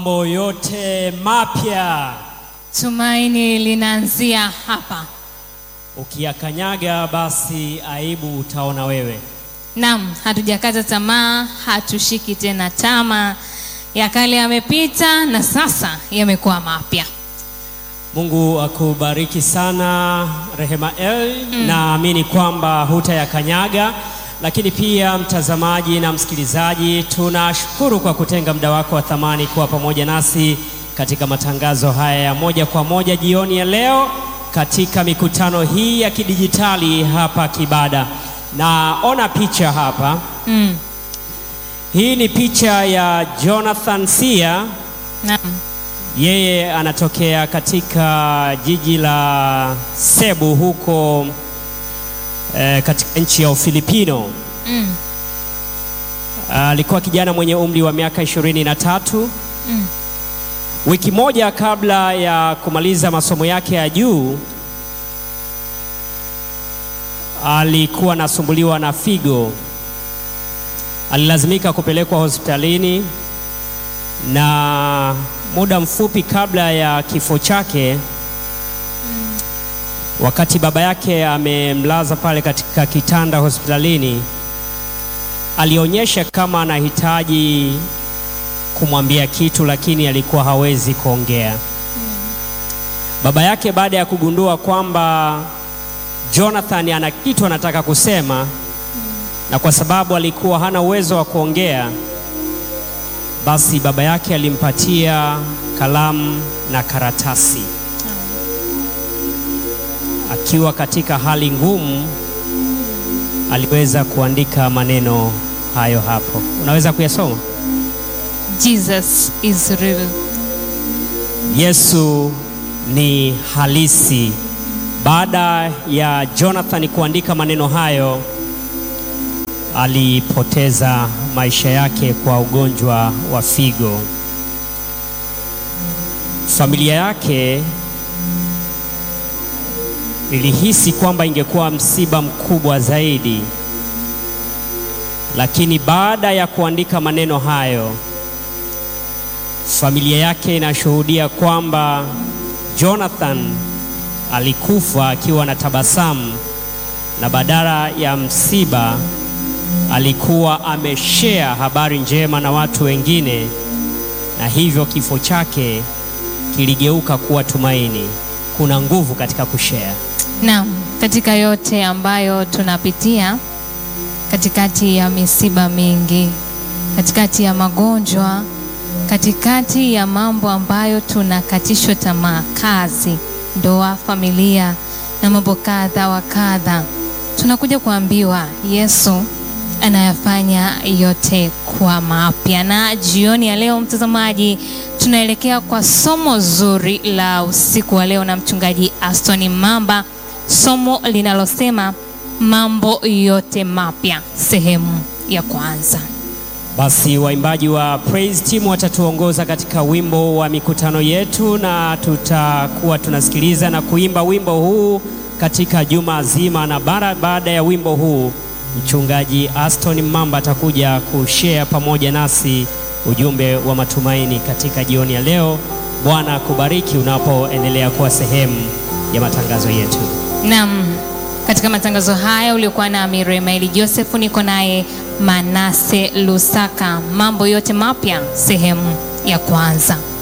mambo yote mapya Tumaini linaanzia hapa. ukiyakanyaga, basi aibu utaona wewe. Naam, hatujakata tamaa, hatushiki tena tama. Ya kale yamepita na sasa yamekuwa mapya. Mungu akubariki sana Rehema El. Naamini kwamba hutayakanyaga, lakini pia mtazamaji na msikilizaji, tunashukuru kwa kutenga muda wako wa thamani kuwa pamoja nasi katika matangazo haya ya moja kwa moja jioni ya leo katika mikutano hii ya kidijitali hapa Kibada. Naona picha hapa. Mm. Hii ni picha ya Jonathan Sia. Naam. Yeye anatokea katika jiji la Cebu huko eh, katika nchi ya Ufilipino. Mm. Alikuwa kijana mwenye umri wa miaka ishirini na tatu. Mm. Wiki moja kabla ya kumaliza masomo yake ya juu alikuwa anasumbuliwa na figo. Alilazimika kupelekwa hospitalini na muda mfupi kabla ya kifo chake, wakati baba yake amemlaza pale katika kitanda hospitalini, alionyesha kama anahitaji kumwambia kitu, lakini alikuwa hawezi kuongea. Baba yake baada ya kugundua kwamba Jonathan ana kitu anataka kusema, na kwa sababu alikuwa hana uwezo wa kuongea, basi baba yake alimpatia kalamu na karatasi. Akiwa katika hali ngumu, aliweza kuandika maneno hayo hapo. Unaweza kuyasoma? Jesus is real. Yesu ni halisi. Baada ya Jonathan kuandika maneno hayo, alipoteza maisha yake kwa ugonjwa wa figo. Familia yake ilihisi kwamba ingekuwa msiba mkubwa zaidi, lakini baada ya kuandika maneno hayo familia yake inashuhudia kwamba Jonathan alikufa akiwa na tabasamu na badala ya msiba alikuwa ameshare habari njema na watu wengine, na hivyo kifo chake kiligeuka kuwa tumaini. Kuna nguvu katika kushare. Naam, katika yote ambayo tunapitia, katikati ya misiba mingi, katikati ya magonjwa, katikati ya mambo ambayo tunakatishwa tamaa, kazi, ndoa, familia na mambo kadha wa kadha, tunakuja kuambiwa Yesu anayafanya yote kwa mapya. Na jioni ya leo, mtazamaji, tunaelekea kwa somo zuri la usiku wa leo na mchungaji Aston Mamba, somo linalosema mambo yote mapya, sehemu ya kwanza. Basi waimbaji wa Praise Team watatuongoza katika wimbo wa mikutano yetu, na tutakuwa tunasikiliza na kuimba wimbo huu katika juma zima, na bara baada ya wimbo huu mchungaji Aston Mamba atakuja kushare pamoja nasi ujumbe wa matumaini katika jioni ya leo. Bwana akubariki unapoendelea kuwa sehemu ya matangazo yetu. Naam, katika matangazo haya uliokuwa nami Remaili Joseph, niko naye Manase Lusaka. Mambo yote mapya, sehemu ya kwanza.